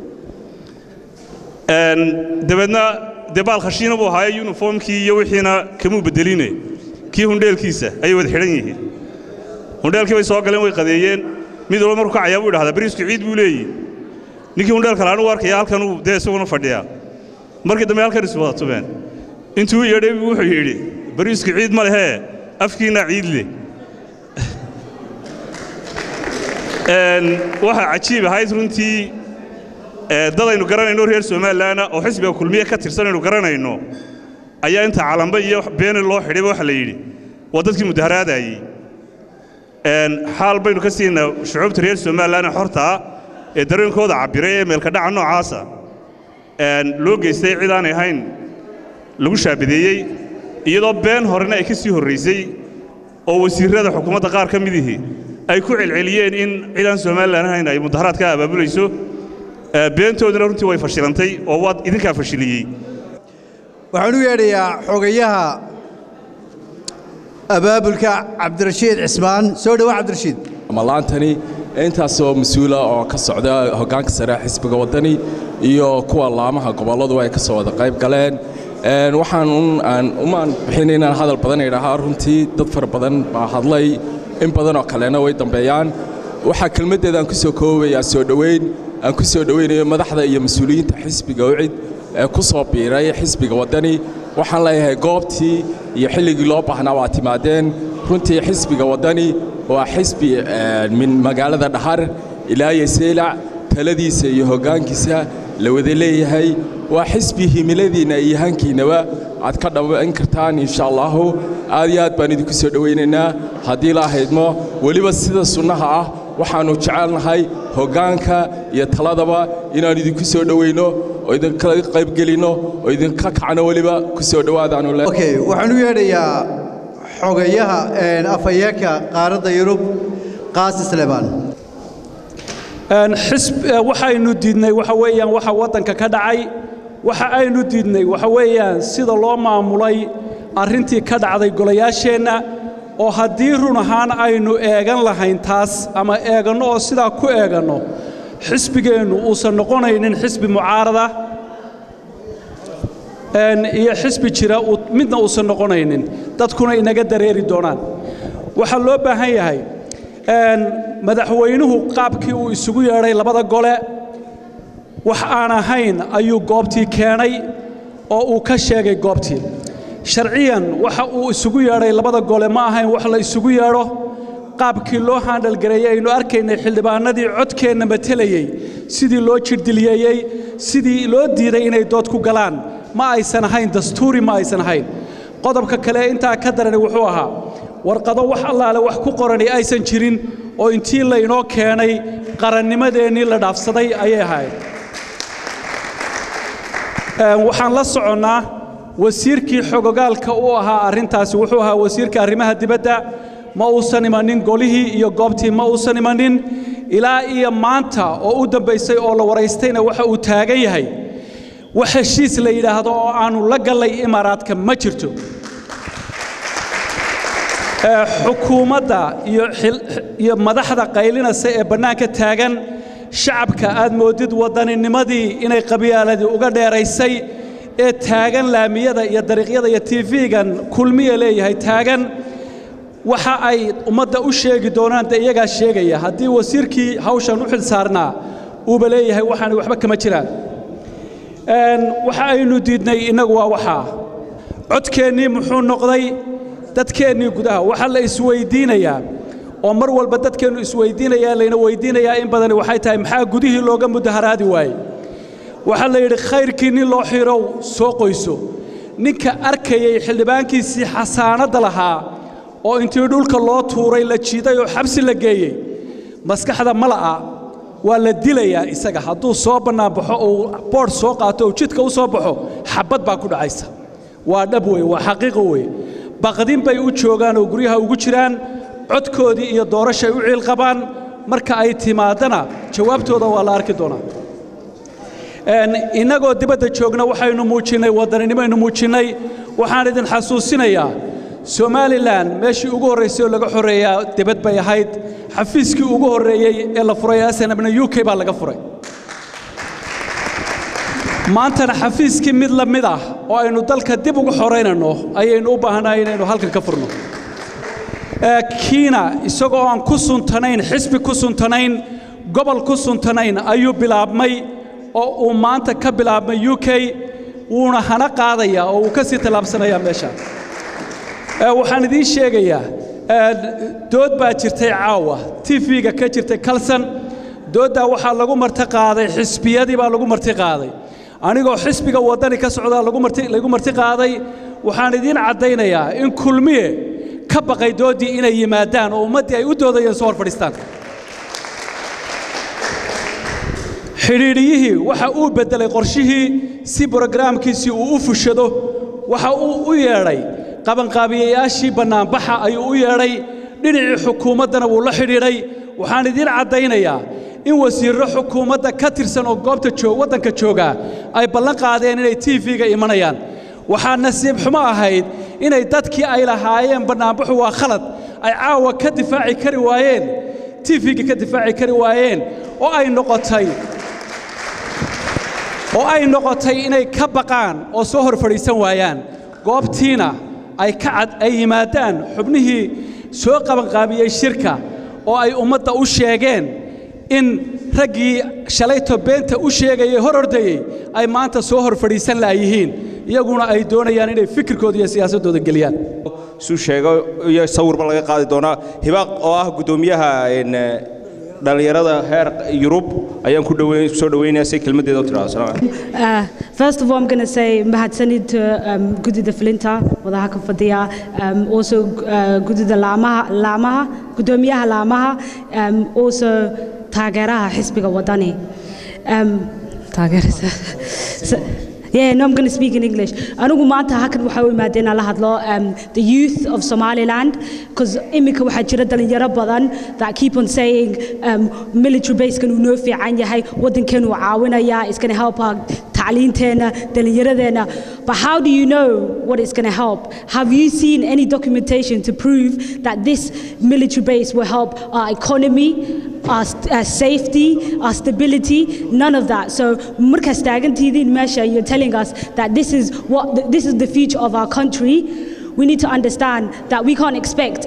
Speaker 20: dabeedna dee baal khashiina buu ahaaye yuniformkii iyo wixiina kamuu beddeline kii hundheelkiisa ayay wada xidhan yihiin hundheelkii bay soo galeen way qadeeyeen mid walba markuu kacayaa buu idhahdaa bariisku ciid buu leeyihi ninkii hundheelka laanu arkaya halkanuu dee isaguna fadhiyaa markii dambe halkan is wada tubeen intuu yeedhay buu wuxuu yidhi bariisku ciid ma lehee afkiinna ciid leh waxaa cajiib ahayd runtii dad aynu garanayno reer somalilanna oo xisbiga kulmiye ka tirsan aynu garanayno ayaa inta calamba iyo beene loo xidhayba waxa la yidhi waa dadkii mudaharaadaayey xaal baynu ka siinaa shucuubta reer somalilan ee xortaa ee dareenkooda cabbiray ee meelkadhaca noocaasa loo geystay cid aanay ahayn lagu shaabadeeyey iyadoo been horena ay ka sii horraysay oo wasiirrada xukuumadda qaar ka midihii ay ku celceliyeen in cid aan somalilan ahayn ay mudaharaad ka abaabulayso beentooduna runtii way fashilantay oo waad idinkaa fashiliyey
Speaker 7: waxaan u yeedhayaa xogayaha abaabulka cabdirashiid cismaan soo dhowa cabdirashiid
Speaker 21: malaantani intaasoo mas-uula oo ka socda hoggaanka sare xisbiga waddani iyo kuwa laamaha gobolladu ay ka soo wada qayb galeen waxaan umaan bixin inaan hadal badan idhaahaa runtii dad fara badan baa hadlay in badan oo kalena way dambeeyaan waxaa kelmaddeedaan ku soo koobayaa soo dhoweyn aan ku soo dhoweynayo madaxda iyo mas-uuliyiinta xisbiga ucid ee ku soo biiray xisbiga waddani waxaan leeyahay goobtii iyo xilligii loo baahnaa waa timaadeen runtii xisbiga waddani waa xisbi min magaalada dhahar ilaa iyo seylac taladiisa iyo hoggaankiisa la wada leeyahay waa xisbi himiladiinna iyo hankiinnaba aad ka dhammayn kartaan insha allahu aad iyo aad baan idinku soo dhowaynaynaa haddii la ahaydmo weliba sida sunnaha ah waxaannu jecelnahay hoggaanka iyo taladaba inaan idinku soo dhowayno oo idinkala qaybgelinno oo idinka kacno weliba ku soo dhowaadaanu le
Speaker 7: okay waxaan u yeedhayaa xogayaha afhayeenka qaaradda yurub qaasi sleban
Speaker 1: waxaynu diidnay waxa weeyaan waxa waddanka ka dhacay waxa aynu diidnay waxa weeyaan sida loo maamulay arrintii ka dhacday golayaasheenna oo haddii run ahaan aynu eegan lahayn taas ama eeganno oo sidaa ku eeganno xisbigeennu uusan noqonaynin xisbi mucaarada iyo xisbi jira midna uusan noqonaynin dadkuna inaga dareeri doonaan waxaa loo baahan yahay madaxweynuhu qaabkii uu isugu yeedhay labada gole wax aan ahayn ayuu goobtii keenay oo uu ka sheegay goobtii sharciyan waxa uu isugu yeedhay labada gole ma ahayn wax la isugu yeedho qaabkii loo haandhalgareeyey aynu arkaynay xildhibaanadii codkeenna matelayey sidii loo jirdiliyeeyey sidii loo diiday inay dood ku galaan ma aysan ahayn dastuuri ma aysan ahayn qodobka kale intaa ka darani wuxuu ahaa warqado wax allaale wax ku qorani aysan jirin oo intii laynoo keenay qarannimadeennii la dhaafsaday ayay ahayd waxaan la soconnaa wasiirkii xogogaalka u ahaa arrintaasi wuxuu ahaa wasiirka arrimaha dibadda ma uusan imanin golihii iyo goobtii ma uusan imanin ilaa iyo maanta oo u dambaysay oo la waraystayna waxa uu taagan yahay wax heshiis la yidhaahdo oo aannu la gallay imaaraadka ma jirto xukuumadda iyo madaxda qaylinaysa ee bannaanka taagan shacabka aad moodid waddaninimadii inay qabyaaladii uga dheeraysay ee taagan laamiyada iyo dariiqyada iyo tiifigan kulmiya leeyahay taagan waxa ay ummadda u sheegi doonaan dee iyagaa sheegaya haddii wasiirkii hawshan u xil saarnaa uuba leeyahay waxaani waxba kama jiraan waxa aynu diidnay innagu waa waxaa codkeennii muxuu noqday dadkeennii gudaha waxaa la isweydiinayaa oo mar walba dadkeennu isweydiinayaa layna weydiinayaa in badani waxay tahay maxaa gudihii looga mudaharaadi waayey waxaa la yidhi khayrkii nin loo xirow soo qoyso ninka arkayay xildhibaankiisii xasaanadda lahaa oo intii dhulka loo tuuray la jiiday oo xabsi la geeyey maskaxda mala'a waa la dilayaa isaga hadduu soo bannaanbaxo uu boodh soo qaato uu jidka u soo baxo xabbad baa ku dhacaysa waa dhab wey waa xaqiiqo wey baqdin bay u joogaan oo guryaha ugu jiraan codkoodii iyo doorashay u ciil qabaan marka ay timaadana jawaabtooda waa la arki doonaa innagoo dibadda joogna waxaynu muujinnay waddaninimoaynu muujinnay waxaan idin xasuusinayaa somalilan meeshii ugu horraysay oo laga xoreeyaa dibad bay ahayd xafiiskii ugu horreeyey ee la furay snabna u k baa laga furay maantana xafiiskii mid la mid ah oo aynu dalka dib ugu xoraynanno ayaynu u baahannahay inaynu halkan ka furno kiina isagoo aan ku suntanayn xisbi ku suntanayn gobol ku suntanayn ayuu bilaabmay oo uu maanta ka bilaabmay u k wuuna hana qaadayaa oo uu ka sii tallaabsanayaa meesha waxaan idiin sheegayaa dood baa jirtay caawa tv-ga ka jirtay kalsan dooddaa waxaa lagu marti qaaday xisbiyadii baa lagu marti qaaday anigoo xisbiga waddani ka socdaa lagu marti qaaday waxaan idiin caddaynayaa in kulmiye ka baqay dooddii inay yimaadaan oo ummaddii ay u doodayeen soo hor fadhiistaan xidhiidhiyihii waxa uu beddelay qorshihii si brogaraamkiisii uu u fushado waxa uu u yeedhay qabanqaabiyayaashii bannaanbaxa ayuu u yeedhay dhinacii xukuumaddana wuu la xidhiidhay waxaan idiin caddaynayaa in wasiirro xukuumadda ka tirsan oo goobta joog waddanka joogaa ay ballan qaadeen inay tv-ga imanayaan waxaa nasiib xumo ahayd inay dadkii ay lahaayeen bannaanbaxu waa khalad ay caawa ka difaaci kari waayeen tv-ga ka difaaci kari waayeen oo ay noqotay oo ay noqotay inay ka baqaan oo soo hor fadhiisan waayaan goobtiina ay ka cad ay yimaadaan xubnihii soo qabanqaabiyey shirka oo ay ummadda u sheegeen in raggii shalayto beenta u sheegayey hor ordayey ay maanta soo hor fadhiisan la'yihiin iyaguna ay doonayaan inay fikirkooda iyo siyaasaddooda geliyaan
Speaker 5: suu sheego iyo sawirba laga qaadi doonaa hibaaq oo ah guddoomiyaha dhallinyarada heer yurub ayaan ku dhaweyn soo dhaweynayaa si kelmaddeeda u tidhaahdo salaam calaykum
Speaker 2: Uh, first of all, I'm going to say mahadsanid to um, Gudida Flinta, Wadahaka Fadia, um, also uh, Gudida Lamaha, Lamaha, Gudomiyaha Lamaha, um, also Tageraha Hisbiga Wadani. Um, Tagera. So, yeah, no, I'm going to speak in English. Anigu maanta halkan waxa u imaadeen la hadlo um, the youth of Somaliland because imika waxaa jira dhalinyaro badan that keep on saying um, military base kan uu noo fiican yahay wadankeenu uu caawinaya it's going to help our tacliinteena dhalinyaradeena but how do you know what it's going to help have you seen any documentation to prove that this military base will help our economy our, our safety, our stability, none of that. So markas taagantidiin meesha you're telling us that this is what this is the future of our country. We need to understand that we can't expect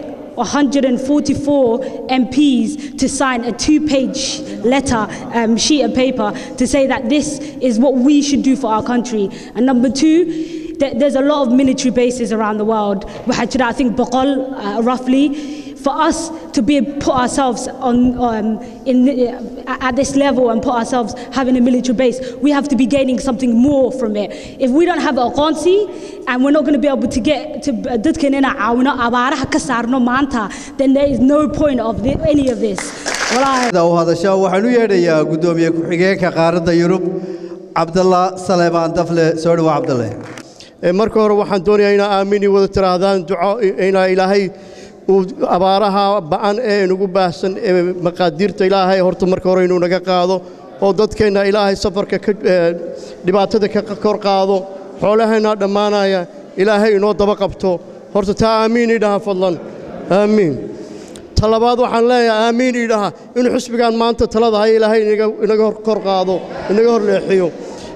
Speaker 2: 144 MPs to sign a two-page letter, um, sheet of paper, to say that this is what we should do for our country. And number two, th- there's a lot of military bases around the world. waxaa jira, I think Baqol, uh, roughly. For us to be put ourselves on um, in the, at this level and put ourselves having a military base, we have to be gaining something more from it. If we don't have a qansi and we're not going to be able to get to dadkan ina caawino abaaraha ka saarno maanta, then there is no point of the, any of this. Wallahi.
Speaker 7: u hadasha waxaan u yeedhayaa guddoomiye ku-xigeenka qaaradda yurub cabdalla saleebaan dafle soo dhawa cabdalle
Speaker 22: marka hore waxaan doonayaa inaa aamini wada tiraahdaan duco inaa ilaahay uu abaaraha ba'an ee inugu baahsan ee maqaadiirta ilaahay horta marka hore inuu naga qaado oo dadkeenna ilaahay safarka ka dhibaatada ka kor qaado xoolaheenna dhammaanaya ilaahay inoo daba qabto horta taa aamiin idhaha fadlan aamiin ta labaad waxaan leeyahay aamiin idhaha inuu xisbigan maanta talada haya ilaahay inaga kor qaado inaga hor leexiyo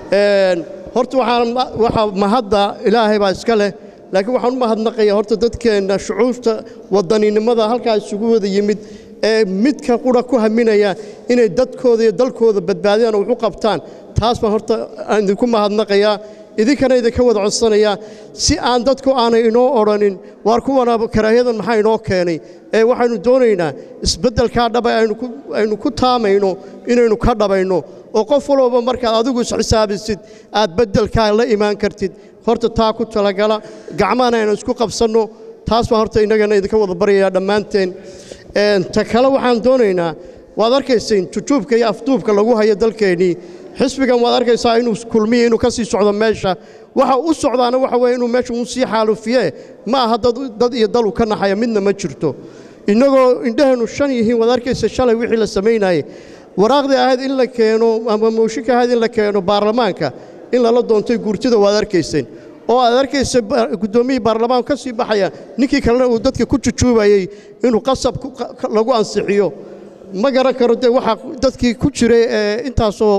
Speaker 22: horta waxaa mahadda ilaahay baa iska leh laakiin waxaan u mahadnaqayaa horta dadkeenna shucuurta wadaninimada halkaa isugu wada yimid ee midka qura ku haminaya inay dadkooda iyo dalkooda badbaadiyaan oo wax u qabtaan taas baan horta aan idinku mahadnaqayaa idinkana idinka wada codsanayaa si aan dadku aanay inoo odhanin waar kuwana karaahiyadan maxaa inoo keenay ee waxaynu doonaynaa isbeddelkaa dhaba aynu ku taamayno inaynu ka dhabayno oo qof walbaba markaad adigu isxisaabisid aad beddelkaa la imaan kartid horta taa ku talagala gacmahana aynu isku qabsanno taas baan horta innagana idinka wada baryayaa dhammaanteen ta kale waxaan doonaynaa waad arkayseen jujuubka iyo afduubka lagu hayo dalkeennii xisbigan waad arkaysaa inuu kulmiya inuu ka sii socdo meesha waxa u socdaana waxa weeye inuu meesha uu sii xaalufiye ma aha dad iyo dalu ka naxaya midna ma jirto innagoo indhaheennu shan yihiin waad arkaysa shalay wixii la samaynayay waraaqdii ahayd in la keeno ama mooshinka ahayd in la keeno baarlamaanka in lala doontay guurtida waad arkayseen oo aad arkaysa guddoomiyihii baarlamaanku ka sii baxaya ninkii kalena uu dadka ku jujuubayey inuu qasab lagu ansixiyo ma garan karo dee waxaa dadkii ku jiray ee intaasoo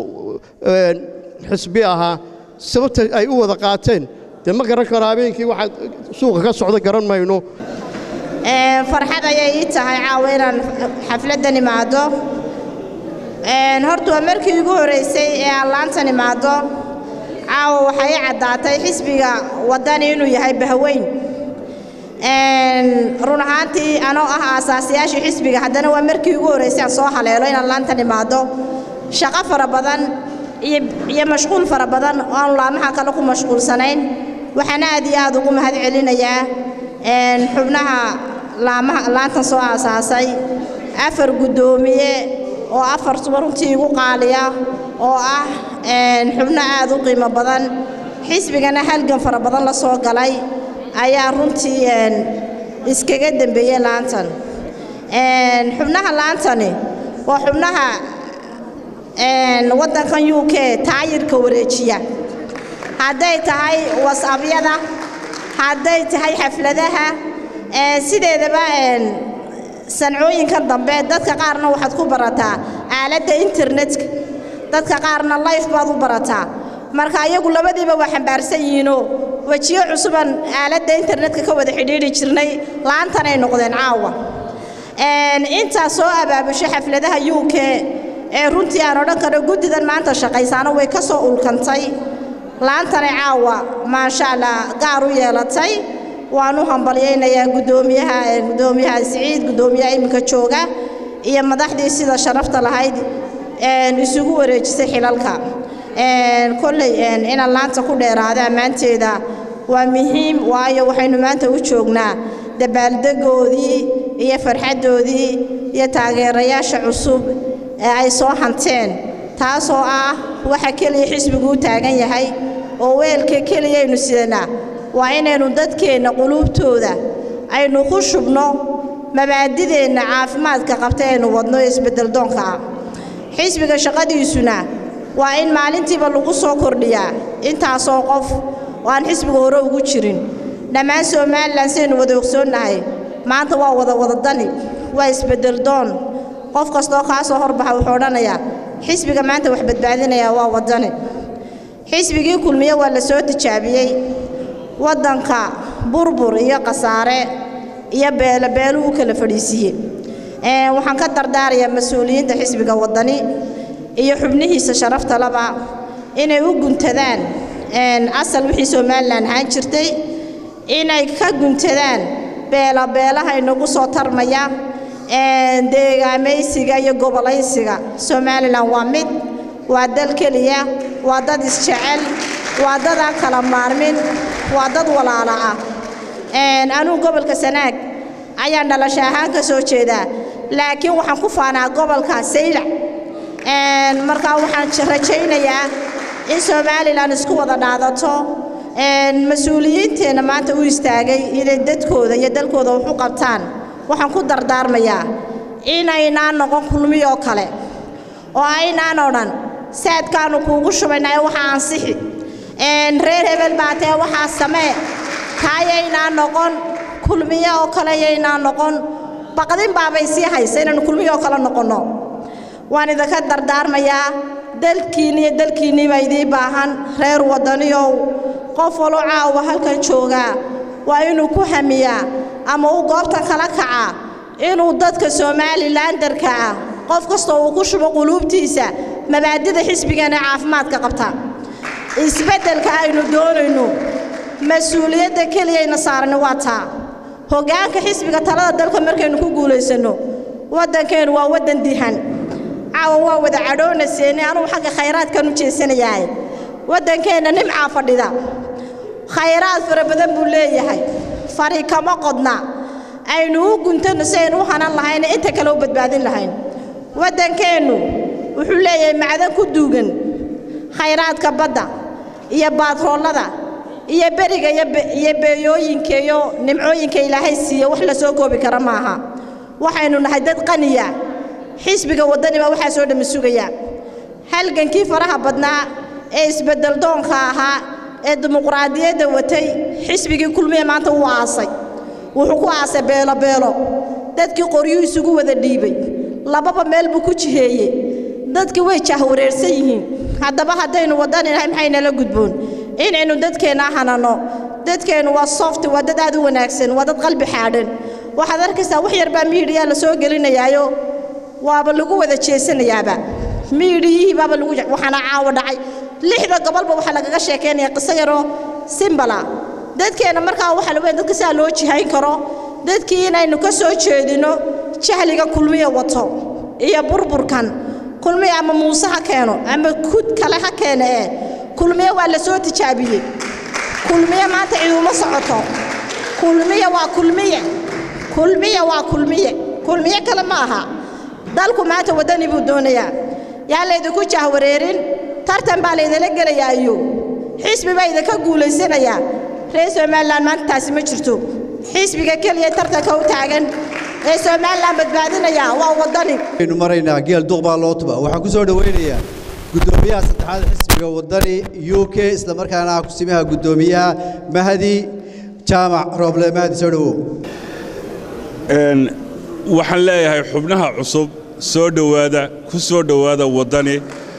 Speaker 22: xisbi ahaa sababta ay u wada qaateen dee ma garan karo habeenkii waxaa suuqa ka socda garan mayno
Speaker 23: farxad ayay ii tahay caawa inaan xafladdan imaado horta waa markii ugu horraysay ee aan laantan imaado caawa waxaa ii caddaatay xisbiga waddani inuu yahay bahweyn run ahaantii anoo ah aasaasiyaashii xisbiga haddana waa markii ugu horraysay aan soo haleelo inaan laantan imaado shaqo fara badan iyo mashquul fara badan oo aanu laamaha kale ku mashquulsanayn waxaan aad iyo aad ugu mahad celinayaa xubnaha laamaha laantan soo aasaasay afar guddoomiye oo afar suba runtii igu qaaliya oo ah xubno aad u qiimo badan xisbigana halgan fara badan la soo galay ayaa runtii iskaga dembeeyey laantan xubnaha laantani waa xubnaha waddankan u k taayirka wareejiya hadday tahay wasabyada hadday tahay xafladaha sideedaba sancooyinkan dambe dadka qaarna waxaad ku barataa aaladda internetka dadka qaarna life baad u barataa marka iyagu labadiiba waa xambaarsan yihiinoo wejiyo cusuban aaladda internetka ka wada xidhiidhi jirnay laantanay noqdeen caawa intaa soo abaabushay xafladaha u k ee runtii aan odhan karo guddidan maanta shaqaysaano way ka soo ulkantay laantanay caawa maasha allah gaar u yeelatay waan u hambalyaynayaa guddoomiyaha guddoomiyaha siciid guddoomiyaha iminka jooga iyo madaxdii sida sharafta lahayd isugu wareejisay xilalka kolley inaan laanta ku dheeraada ammaanteeda waa muhiim waayo waxaynu maanta u joognaa dabaaldegoodii iyo farxaddoodii iyo taageerayaasha cusub ee ay soo hanteen taasoo ah waxa keliya xisbigu u taagan yahay oo weelka keliyaynu sidanaa waa inaynu dadkeenna quluubtooda aynu ku shubno mabaadideenna caafimaadka qabta aynu wadno ee isbeddeldoonka ah xisbiga shaqadiisuna waa in maalintiiba lagu soo kordhiyaa intaasoo qof oo aan xisbiga hore ugu jirin dhammaan somalilan saynu wada ogsoonnahay maanta waa wada wadadani waa isbeddeldoon qof kastoo kaa soo horbaxa wuxuu odhanayaa xisbiga maanta wax badbaadinayaa waa waddani xisbigii kulmiye waa la soo tijaabiyey waddanka burbur iyo khasaare iyo beelabeelu u kala fadhiisiiyey waxaan ka dardaarayaa mas-uuliyiinta xisbiga waddani iyo xubnihiisa sharafta laba inay u guntadaan asal wixii somalilan ahaan jirtay inay ka guntadaan beelabeelaha inagu soo tarmaya deegaamaysiga iyo gobolaysiga somalilan waa mid waa dal keliya waa dad isjecel waa dad aan kala maarmin waa dad walaala ah anugu gobolka sanaag ayaan dhalasho ahaan ka soo jeedaa laakiin waxaan ku faanaa gobolka saylac markaa waxaan rajaynayaa in somalilan isku wada dhaadato mas-uuliyiinteenna maanta u istaagay inay dadkooda iyo dalkooda wax u qabtaan waxaan ku dardaarmayaa inaynaan noqon kulmiyoo kale oo aynaan odhan saadkaannu kuugu shubaynaa ee waxaa ansixi reer hebel baa tee waxaa samee kaayaynaan noqon kulmiyo oo kale yaynaan noqon baqdin baabay sii haysa inaynu kulmiyo oo kale noqonno waan idinka dardaarmayaa dalkiinni iyo dalkiinnii baa idii baahan reer waddaniyow qof waloo caawa halkan joogaa waa inuu ku hamiyaa ama uu goobtan kala kacaa inuu dadka somalilandarka ah qof kastoo uu ku shubo quluubtiisa mabaadida xisbigan ee caafimaadka qabta isbeddelka aynu doonayno mas-uuliyadda keliyayna saarani waa taa hoggaanka xisbiga talada dalka markaynu ku guulaysanno waddankeennu waa waddan dihan caawa waa wada cadhoonaseeni anugu xagga khayraadkan u jeesanayahay waddankeenna nimcaa fadhida khayraad fara badan buu leeyahay fari kama qodna aynu u guntanno si aynu u hanan lahayna inta kale u badbaadin lahayn waddankeennu wuxuu leeyahay macdan ku duugan khayraadka badda iyo baatroolada iyo beriga iyo beeyooyinka iyo nimcooyinka ilaahay siiye wax la soo koobi kara maaha waxaynu nahay dad qaniya xisbiga waddani baa waxaa soo dhammi sugaya halgankii faraha badnaa ee isbeddeldoonka ahaa ee dimuqraadiyadda watay xisbigii kulmiya maanta wuu aasay wuxuu ku aasay beelobeelo dadkii qoryuu isugu wada dhiibay lababa meel buu ku jiheeyey dadkii way jahwareersan yihiin haddaba haddaynu wadaninahay maxaynala gudboon inaynu dadkeenna hanano dadkeennu waa soft waa dad aad u wanaagsan waa dad qalbi xaadhan waxaad arkaysaa wax yarbaa miidhiyaa la soo gelinayaayo waaba lagu wada jeesanayaaba miidhiyihii baaba lagu waxaana caawa dhacay lixda gobolba waxaa lagaga sheekaynaya qiso yaroo simbala dadkeenna markaa waxaa la weyn dadka sidaa loo jihayn karo dadkii inaynu ka soo jeedino jahliga kulmiya wato iyo burburkan kulmiya ama muuse ha keeno ama kud kale ha keene ee kulmiye waa la soo tijaabiyey kulmiye maanta ciiduma socoto kulmiye waa kulmiye kulmiye waa kulmiye kulmiye kale ma aha dalku maanta waddani buu doonayaa yaa laydinku jahwareerin tartan baa laydala gelayaa iyo xisbi baa idinka guulaysanayaa reer somalilan maanta taasi ma jirto xisbiga keliya tartanka u taagan ee somalilan badbaadinaya waa waddani
Speaker 7: aynu maraynaa geel duq baa loo tuba waxaan ku soo dhowaynayaa guddoomiyaha saddexaad xisbiga waddani u k isla markaana ah kusimaha guddoomiyaha mahdi jaamac rooble mahdi soo dhowow
Speaker 4: waxaan leeyahay xubnaha cusub soo dhowaada ku soo dhowaada waddani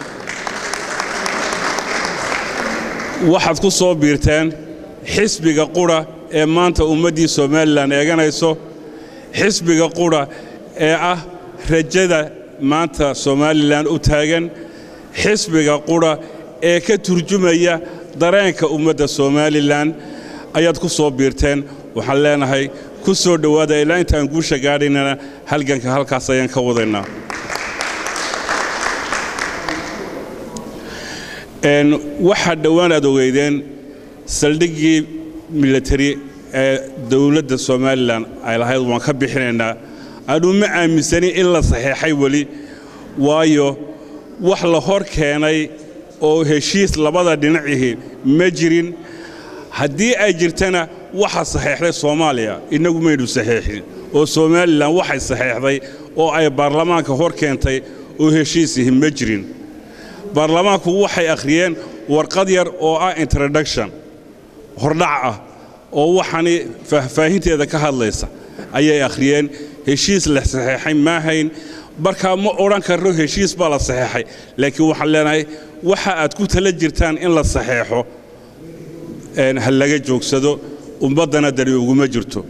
Speaker 4: waxaad ku soo biirteen xisbiga qudha ee maanta ummaddii somalilan eeganayso xisbiga qudha ee ah rajada maanta somalilan u taagan xisbiga qudha ee ka turjumaya dareenka ummadda somalilan ayaad ku soo biirteen waxaan leenahay ku soo dhowaada ilaa intaan guusha gaadhaynana halganka halkaas ayaan ka wadaynaa Een, waxaa dhowaan aad ogeydeen saldhiggii military ee dowladda somalilan ay lahayd waan ka bixinaynaa anu ma aaminsanin in la saxeexay weli waayo wax la hor keenay oo heshiis labada dhinacihi ma jirin haddii ay jirtana waxa saxeexday soomaaliya innagu maynu saxeexin oo somalilan waxay saxeexday oo ay baarlamaanka hor keentay oo heshiisihi ma jirin baarlamaanku waxay akhriyeen warqad yar oo ah introduction hordhac ah oo waxani faahfaahinteeda ka hadlaysa ayay akhriyeen heshiis la saxeexay maahayn markaa ma odhan karno heshiis baa la saxeexay laakiin waxaan leenahay waxa aad ku tala jirtaan in la saxeexo een, ha laga joogsado ummaddana dani uguma jirto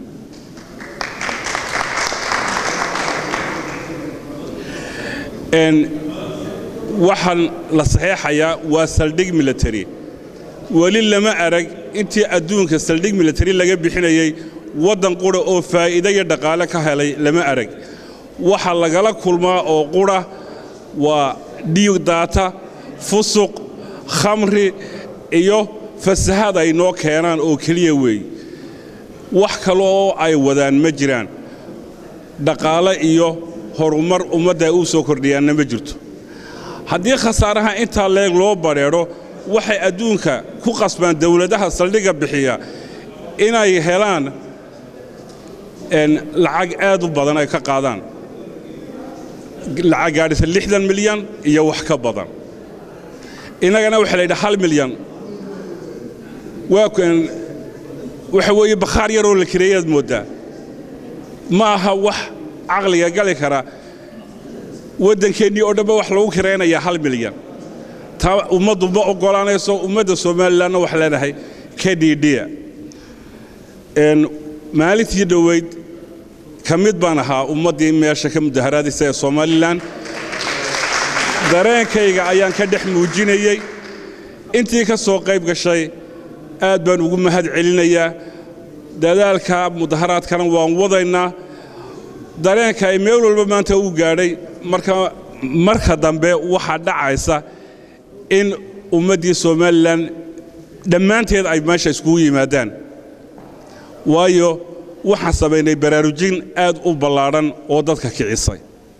Speaker 4: Een, waxaan la saxeexayaa waa saldhig military weli lama arag intii adduunka saldhig military laga bixinayey waddan qura oo faa'iido iyo dhaqaale ka helay lama arag waxa lagala kulmaa oo qura waa dhiig daata fusuq khamri iyo fasahaad ay noo keenaan oo keliya weey wax kale oo ay wadaan ma jiraan dhaqaale iyo horumar ummadda ay u soo kordhiyaanna ma jirto haddii khasaaraha intaa leeg loo badheedho waxay adduunka ku qasbaan dowladaha saldhigga bixiya inay helaan een, lacag aad u badan ay ka qaadaan lacag gaadhisa lixdan milyan iyo wax ka badan innagana waxaa la yidhi hal milyan waa kan waxa weeye bakhaar yaroo la kireeyaad mooddaa ma aha wax caqliga gali kara waddankeennii oo dhanba wax lagu kiraynayaa hal milyan taa ummaddu ma oggolaanayso ummadda somalilanna wax leenahay ka dhiidhiya Een, maalintii dhoweyd ka mid baan ahaa ummaddii meesha ka mudaharaadaysa ee somalilan dareenkayga ayaan ka dhex muujinayey intii ka soo qayb gashay aad baan ugu mahad celinayaa dadaalka mudaharaadkana waan wadaynaa dareenka ay meel walba maanta u gaadhay marka marka dambe waxaa dhacaysa in ummaddii somalilan dhammaanteed ay meesha iskugu yimaadaan waayo waxaan samaynay baraarujin aad u ballaadhan oo dadka kicisay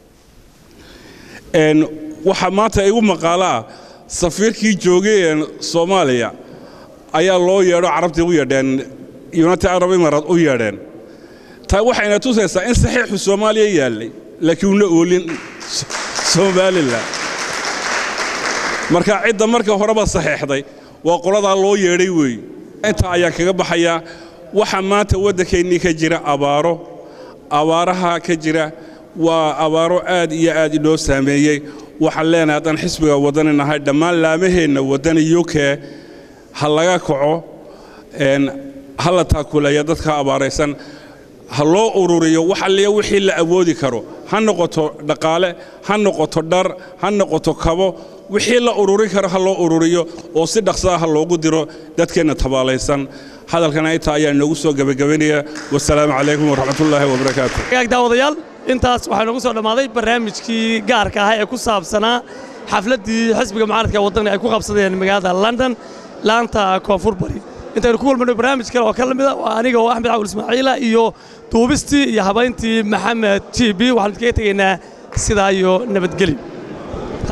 Speaker 4: Een, waxaa maanta igu maqaalo ah safiirkii joogay ee soomaaliya ayaa loo yeedho carabtii u yeedheen united arab imaaraat u yeedheen taa waxayna tusaysaa in saxiixu soomaaliya yaallay laakiin una oolin S- somalilan marka cidda marka horeba saxeexday waa qoladaa loo yeedhay weey intaa ayaan kaga baxayaa waxaa maanta waddankeennii ka jira abaaro abaaraha ka jira waa abaaro aad iyo aad inoo saameeyey waxaan leenahay haddaan xisbiga waddani nahay dhammaan laamaheenna waddani uk ha laga kaco een, ha la taakuleeya dadka abaaraysan ha loo ururiyo wax alliya wixii la awoodi karo ha noqoto dhaqaale ha noqoto dhar ha noqoto kabo wixii la ururin karo ha loo ururiyo oo si dhaqsaa ha loogu diro dadkeenna tabaalaysan hadalkana intaa ayaa inoogu soo gebagabaynaya wasalaamu calaykum waraxmatullaahi wabarakaatu
Speaker 6: gaag daawadayaal intaas waxaa noogu soo dhammaaday barnaamijkii gaarka ahaa ee ku saabsanaa xafladdii xisbiga mucaaradka ee waddani ay ku qabsadeen magaalada london laanta koonfur bari intaynu ku kulmayno barnaamij kale oo ka lamid a waa aniga oo axmed cawul ismaaciila iyo duubistii iyo habayntii maxamed t b waxaanu idinkaga tegaynaa sidaa iyo nabadgelyo